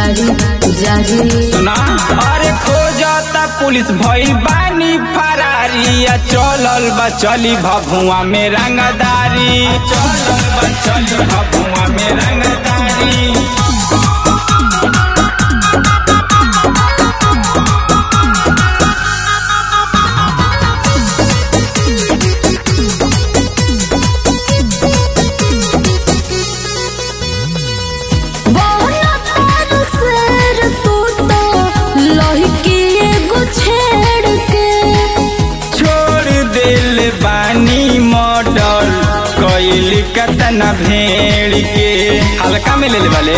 जारी जारी सुना अरे खोजता पुलिस भइल बानी फरारी आ चलल बा चली भभुआ में रंगदारी चलल बा चली भभुआ में रंगदारी बहना तार शेर तू तो लहकी एगो छेड़ के छोड़ दिल बानी मॉडल कैल कतना भेड़ के हल्का में ले ले वाले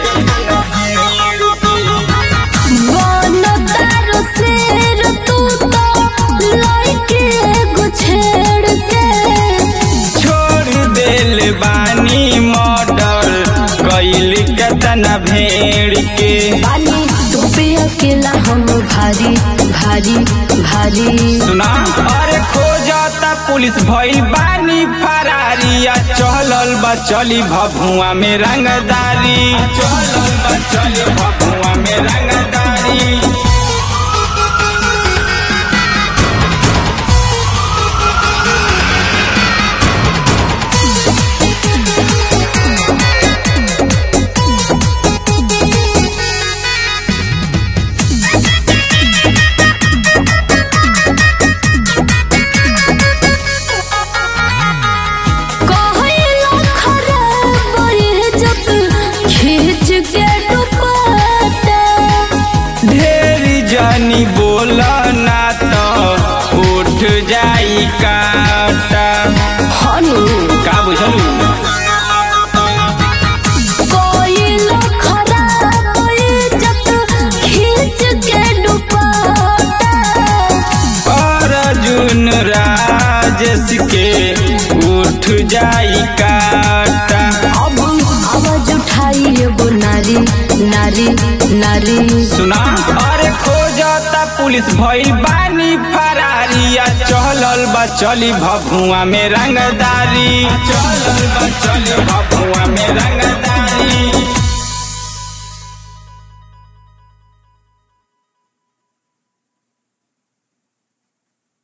बहना तार शेर तू तो लहकी एगो छेड़ के छोड़ दिल बानी मॉडल कैल कतना भेड़ के बानी तू पे अकेला हम भारी भारी भारी सुना अरे खोजता पुलिस भइल बानी फरारी आ चलल बा चली भभुआ में रंगदारी चलल बा चली भभुआ में रंगदारी कहला खराब ये जब खींच के दुपट्टा ढेर जानी बोला ना तो उठ जाई काटा हनु का बुझलू कहला खराब ये जब खींच के दुपट्टा अर्जुन राजेश के उठ जाई काटा अब आवाज उठाई एगो नारी नारी नारी सुना अरे खोजता पुलिस भइल बानी फरारी आ चलल बा चली भभुआ में रंगदारी चलल बा चली